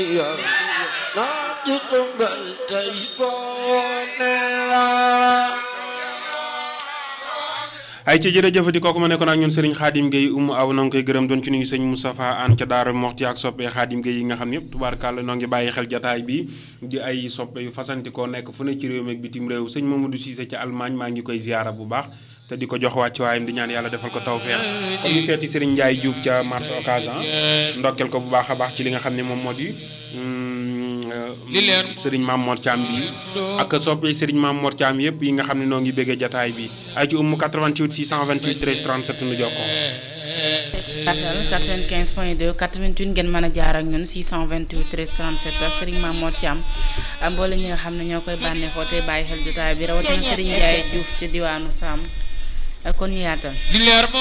naa ji ëmbal tey koone ay ci jërëjëfati kooku ma nekkoon ak ñun Serigne Khadim Gueye umu aw na nga koy gërëm doon ci nuyu sëñ Moustapha Anne ca Daara Moxti ak soppe Khadim Gueye yi nga xam ne yëpp tubaarkàlla noo ngi bàyyi xel jataay bi di ay soppe yu fasantikoo nekk fu ne ci réew mi ak bitim réew sëñ Mamadou Cissé ca Allemagne maa ngi koy ziyaara bu baax te di ko jox wàcc waayam di ñaan yàlla defal ko tawfeex kon ñu seeti Serigne Ndiaye Diouf ca marché Occasion ndokkel ko bu baax a baax ci li nga xam ne moom moo di Serigne Mame Mor Thiam bi ak soppe Serigne Mame Mor Thiam yëpp yi nga xam ne noo ngi béggee jataay bi ay ci umu 88 628 13 37 nu jokkoo atal 95 point 2 88 ngeen mën a jaar ak ñun 628 13 37 ak Serigne Mame Mor Thiam mboole ñi nga xam ne ñoo koy bànneexoo tey bàyyi xel jotaay bi rawatina Serigne Ndiaye Diouf ci diwaanu Sam kon ñu yaatal